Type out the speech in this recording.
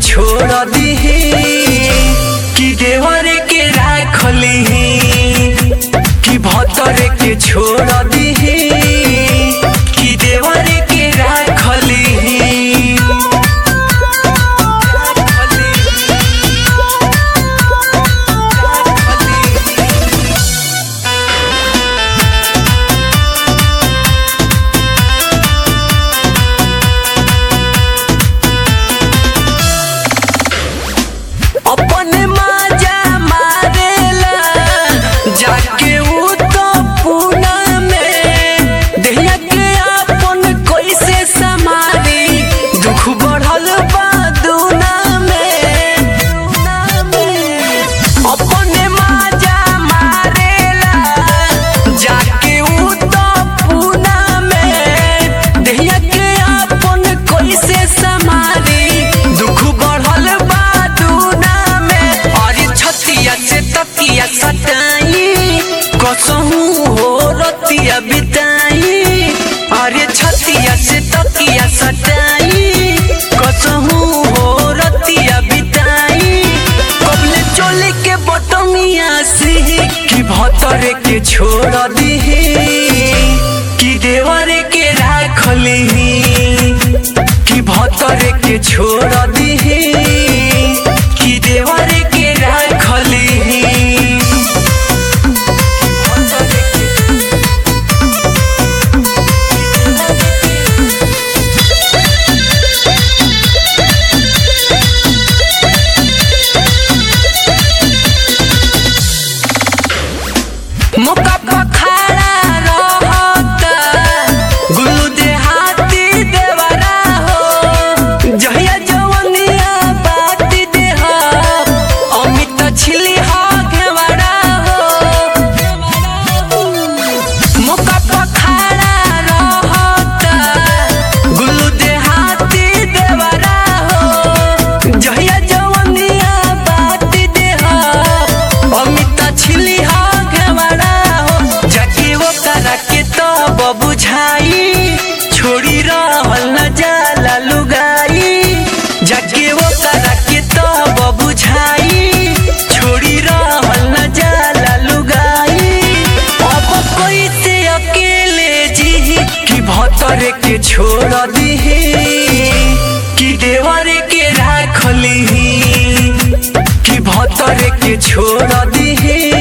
छोड़ दीही कि देवर के राखली कि भतर के छोड़ दीही कि देवर के राखली अपने माजा मारेला जाके उ तो पूना में देहिया के अपन कैसे समारी दुख बढ़ल बा दूना में अपने माजा मारेला जाके उ तो पूना में देहिया के अपन कैसे समारी दुख बढ़ल बा दूना में अरे छतिया से तकिया सटाई कसहू हो रतिया बिताई अरे छतिया से तकिया सटाई कसहू हो रतिया बिताई कबले चोले के बटमिया से कि भतर के छोड़ दीही कि देवर के राखली कि भतर के छोड़ दीही कि देवर के राखली मौका पर खड़ा रहता गुल्लू देहाती देवरा हो जहिया जवनिया बाती देह अमित छिली हो घेवरा हो मौका पर खड़ा रहता गुल्लू देहाती देवरा हो जहिया जवनिया बाती देह अमित छिली हो घेवरा हो जाके वो करा के तब बुझाई छोड़ी रहल न जाला लुगाई जाके वो करा के तब बुझाई छोड़ी रहल न जाला लुगाई अब कोई से अकेले जी कि भतर के छोड़ दीही कि देवर के राखली कि भतर के छोड़ दीही